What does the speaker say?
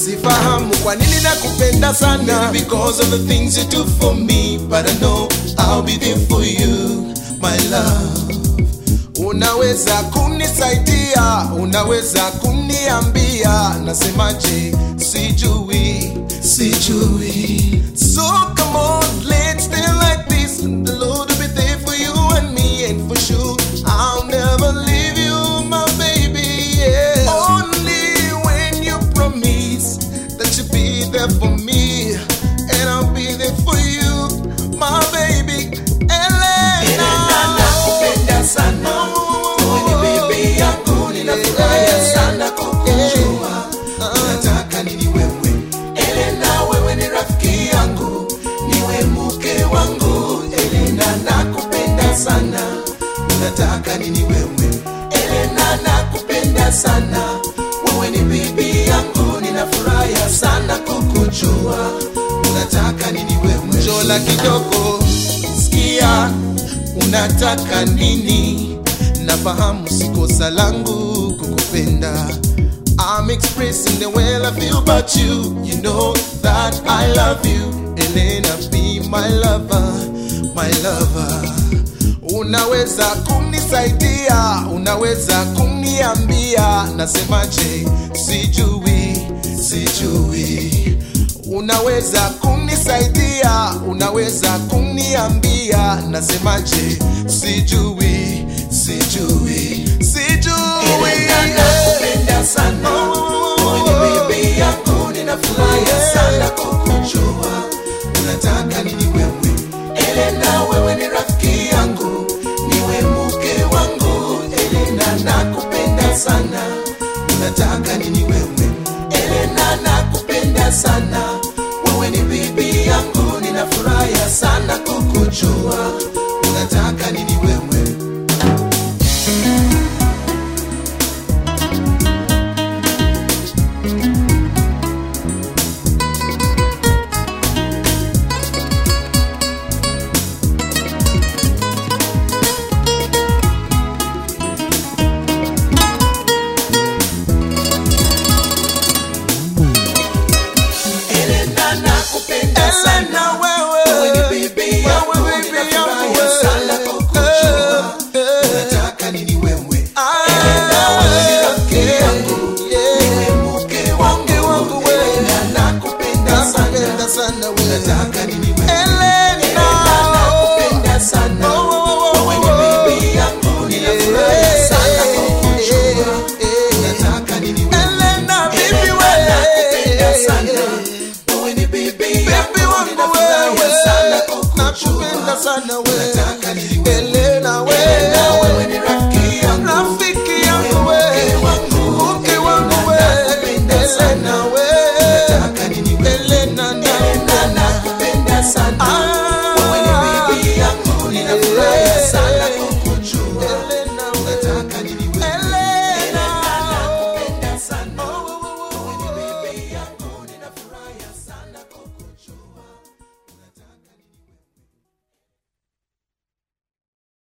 sifahamu kwa nini nakupenda sana Because of the things you do for me, but I know I'll be there for you, my love. unaweza kunisaidia unaweza kuniambia nasemaje sijui Sijui. so come on let's stay like this the lord will be there for you and me and for sure i'll never leave you my baby yeah only when you promise that you'll be there for me and i'll be there for you my baby Elena, nakupenda sana. Wewe ni bibi yangu, ninafurahia sana kukujua. Unataka nini wewe? Elena, wewe ni rafiki yangu, niwe mke wangu. Elena, nakupenda sana. Unataka nini wewe? Elena, nakupenda sana. Wewe ni bibi yangu, ninafurahia sana kukujua. Unataka nini wewe? jola kidogo sikia unataka nini nafahamu sikosa langu kukupenda I'm expressing the way I feel about you You know that I love you Elena be my lover, my lover Unaweza kunisaidia, unaweza kuniambia Nasemaje, sijui, sijui Unaweza kunisaidia, unaweza kuniambia Nasemaje, sijui, sijui, sijui Elena, nakupenda sana. Wewe ni bibi yangu, ninafurahia sana kukujua. Unataka nini wewe? Elena, wewe ni rafiki yangu, niwe mke wangu. Elena, nakupenda sana. Unataka nini wewe? Elena, nakupenda sana. Wewe ni bibi yangu, ninafurahia sana kukujua.